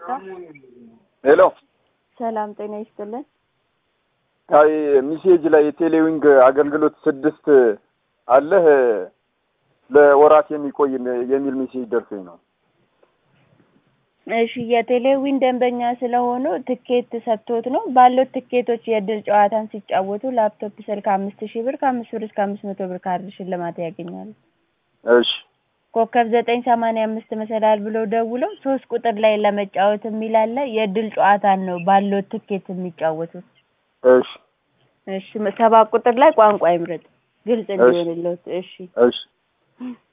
ሄሎ ሰላም ጤና ይስጥልን። አይ ሚሴጅ ላይ የቴሌዊንግ አገልግሎት ስድስት አለህ ለወራት የሚቆይ የሚል ሚሴጅ ደርሶኝ ነው። እሺ የቴሌዊን ደንበኛ ስለሆኑ ትኬት ሰጥቶት ነው ባሉት ትኬቶች የእድል ጨዋታን ሲጫወቱ ላፕቶፕ ስልክ አምስት ሺህ ብር ከአምስት ብር እስከ አምስት መቶ ብር ካርድ ሽልማት ያገኛሉ። እሺ ኮከብ ዘጠኝ ሰማንያ አምስት መሰላል ብለው ደውለው ሶስት ቁጥር ላይ ለመጫወት የሚል አለ። የእድል ጨዋታን ነው ባሉት ትኬት የሚጫወቱት። እሺ እሺ ሰባት ቁጥር ላይ ቋንቋ ይምረጥ ግልጽ እሺ። እንዲሆንልዎት። እሺ እሺ